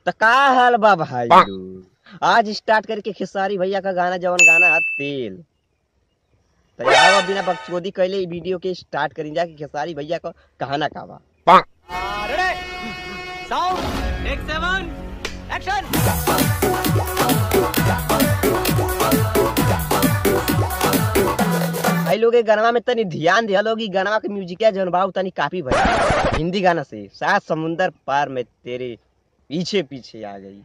तो का हाल बा भाई लोग? आज स्टार्ट करके खेसारी भैया का गाना जवन गाना है तेल तो आओ बिना बकचोदी कैले ई वीडियो के स्टार्ट करी जा कि खेसारी भैया का कहाना का बा भाई लोग ये गाना में तनी ध्यान दिया लोग ई गाना के म्यूजिक है जवन बा उ तनी काफी भैया हिंदी गाना से सात समुंदर पार में तेरे पीछे पीछे आ गई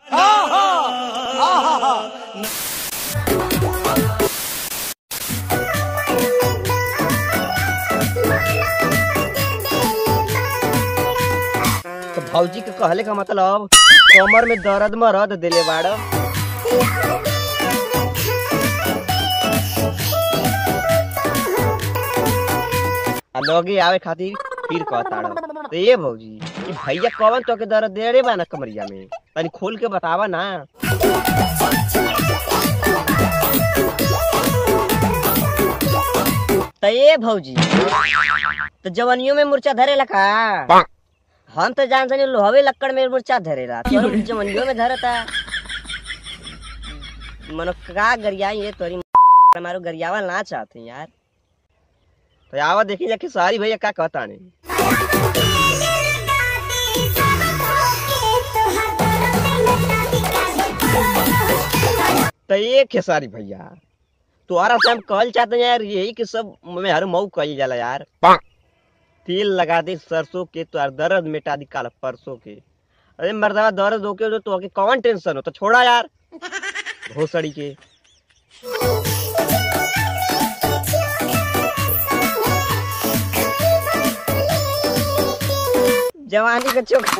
तो भौजी के कहले का मतलब कमर में दर्द मरद दिले बाड़ आ लगे आवे खातिर फिर कहताड़ तो ये भौजी कि भैया कवन तो के दर्द दे रे बा ना कमरिया में तनी खोल के बतावा ना तो ये भौजी तो जवनियों में मुर्चा धरेला का हम तो जान सनी लोहवे लक्कड़ में मुर्चा धरेला तो जवनियों में धरता मनो का गरियाई ये तोरी हमारो गरियावा ना चाहते यार तो आवा देखी जाके सारी भैया का कहता नहीं तो ये खेसारी भैया तुम्हारा से हम कहल चाहते हैं यार यही कि सब में हर मऊ कही जाला यार तेल लगा दे सरसों के तो यार दर्द मिटा दी काल परसों के अरे मर्दवा दर्द होके तो तो कौन टेंशन हो तो छोड़ा यार घोसड़ी के जवानी के चोखा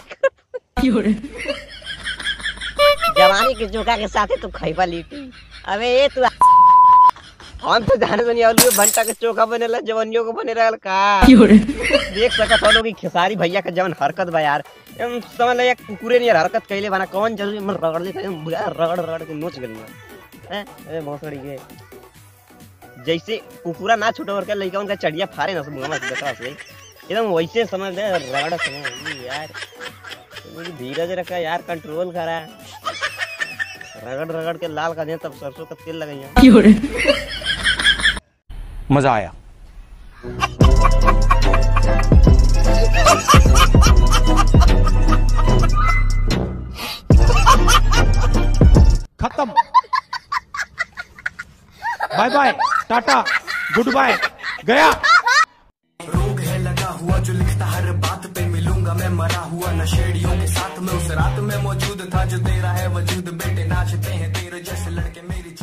जवानी के चोखा के साथे तू खैबा लिट्टी अबे ये तू हम तो जाने नहीं आलू भंटा के चोखा बनेला जवानियों को बने रहल का देख सकत हो लोग खेसारी भैया के जवन हरकत बा यार एम समझ ले कुकुरे नहीं हरकत कैले बना कौन जरूरी मन रगड़ दे एकदम बुरा रगड़ रगड़ के नोच गली हैं ए भोसड़ी के जैसे कुकुरा ना छूटे और के लइका उनका चढ़िया फारे ना सब मुंह में देखा से एकदम वैसे समझ ले रगड़ समझ यार मुझे धीरज रखा यार कंट्रोल करा रगड़ रगड़ के लाल कर दे तब सरसों का तेल लगाइया मजा आया खत्म bye bye tata goodbye गया रोग है लगा हुआ जो लिखता हर बात पे मिलूंगा मैं मरा हुआ नशेड़ियों के साथ में उस रात में मौजूद था जो तेरा है वजूद बेटे नाचते हैं तेरे जैसे लड़के मेरी